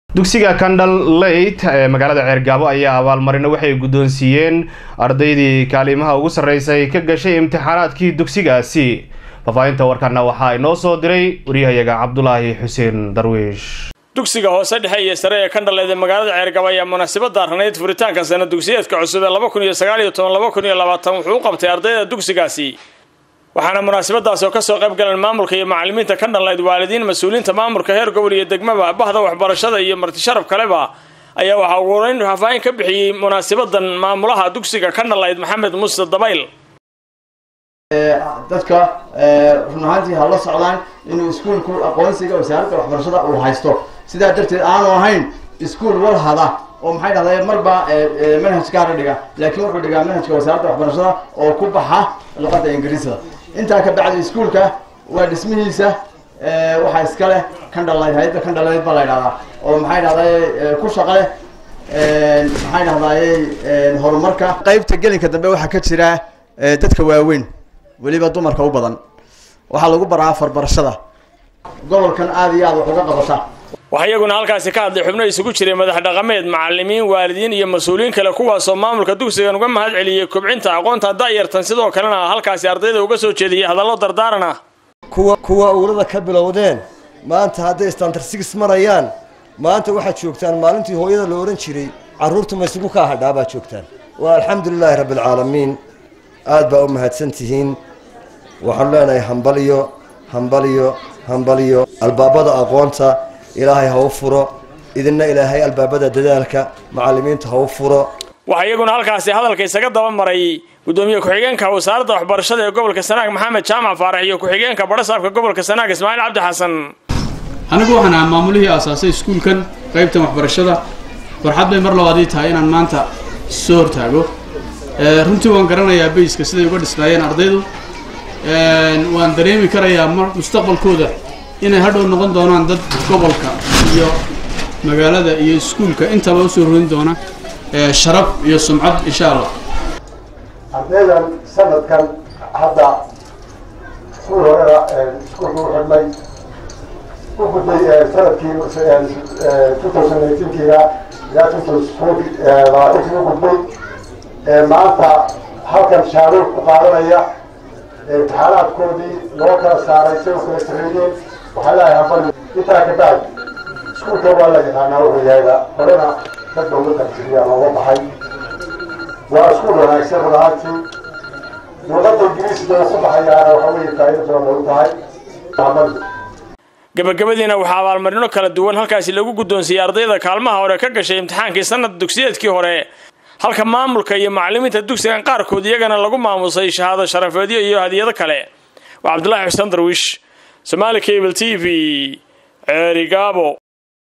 dugsiga candal leyt ee magaalada ceergaabo ayaa abaalmarino waxay guddoonsiiyeen ardaydii kaalimaha ugu sarreysay ka gashay imtixaanaadkii dugsigaasi faahfaahinta warkana waxaa inoo soo diray waryahayaga cabdulaahi xuseen darwiish dugsiga hoose dhexe iyo sare ee kandhaleed ee magaalada ceergabo ayaa munaasabada ranayd furitaanka sana dugsiyeedka cusub ee laba kun iyo sagaal iyo toban laba kun iyo labaatan wuxuu u qabtay ardayda dugsigaasi waxaana munaasabadaas oo kasoo qayb galeen maamulka iyo macalimiinta kandhaleyd waalidiin mas-uuliyiinta maamulka heer gobol iyo degmaba bahda waxbarashada iyo martisharaf kaleba ayaa waxaa ugu horeyn faahfaahin ka bixiyey munaasabadan maamulaha dugsiga kandhaleyd maxamed muuse dabayl dadka run ahaantii ha la socdaan inuu iskuolku aqoonsiga wasaaradda waxbarashada uu haysto sidaa darteed aanu ahayn iskuol walhada oo maxay dhahday marba manhaj gaara dhiga laakiin wuxuu dhigaa manhajka wasaaradda waxbarashada oo ku baxa luqadda ingiriisda intaa ka bacdi iskuolka waa dhismihiisa waxaa iska leh kandhalayd hay-adda kandhalayd baa la ydhahdaa oo maxay dhahday ku shaqa leh maxay dhahdaye horumarka qaybta gelinka dambe waxaa ka jira dadka waaweyn weliba dumarka u badan waxaa lagu baraa farbarashada gobolkan aada iyo aad wax uga qabata waxaa iyaguna halkaasi ka hadlay xubno isugu jiray madax dhaqameed macalimiin waalidiin iyo mas-uuliyiin kale kuwaasoo maamulka dugsigan uga mahad celiyey kobcinta aqoonta da'yartan sidoo kalena halkaasi ardayda uga soo jeediyey hadallo dardaaran ah kuwa kuwa uulada ka bilowdeen maanta hadday standard six marayaan maanta waxaad joogtaan maalintii hooyada la odhan jiray carruurta maysugu kaa hadhaa baad joogtaan waa alxamdulilaahi rabbialcaalamiin aad baa u mahadsan tihiin waxaanu leenahay hambaliyo hambaliyo hambaliyo albaabada aqoonta ilaahay ha u furo idinna ilaahay albaabada dadaalka macalimiinta ha u furo waxaa iyaguna halkaasi hadalka isaga daba maray gudoomiye ku-xigeenka wasaaradda waxbarashada ee gobolka sanaag maxamed jaamac faarax iyo ku-xigeenka badhasaabka gobolka sanaag ismaaciil cabdi xasan anigu waxaan ahaa maamulihii aasaasay iskuulkan qaybtan waxbarashada farxad bay mar labaadii tahay inaan maanta soo hortaago runtii waan garanayaa bayska siday uga dhisnaayeen ardaydu waan dareemi karayaa mustaqbalkooda inay hadhow noqon doonaan dad gobolka iyo magaalada iyo iskuulka intaba usoo rorin doona sharaf iyo sumcad insha allah ardaydan sanadkan hadda iskuul horena iskuulku u xidhnay u gudbay sanadkii two thousand eighteenkiina ilaa two thousand labaatankii u gudbay maanta halkan shaaruur ku qaadanaya imtixaanaadkoodii loo kala saaray say u kala sareeyeen waxaa leeyahay hambali intaa ka bacdi iskuulka waa la yaqaanaa wuxuu yahayba horena dad looga qarjiriyaa looga baxay waa iskuul wanaagsan run ahaantii luqadda ingiriisida ku baxayaana waxa weeye faa'ido badan lagu tahay hambali gabagabadiina waxaa abaalmarino kala duwan halkaasi lagu guddoonsiiyey ardayda kaalmaha hore ka gashay imtixaankii sanad dugsiyeedkii hore halka maamulka iyo macalimiinta dugsigan qaarkood iyagana lagu maamusay shahaado sharafeedyo iyo hadiyado kale waa cabdulaahi xuseen darwiish somaali cable t v ceerigaabo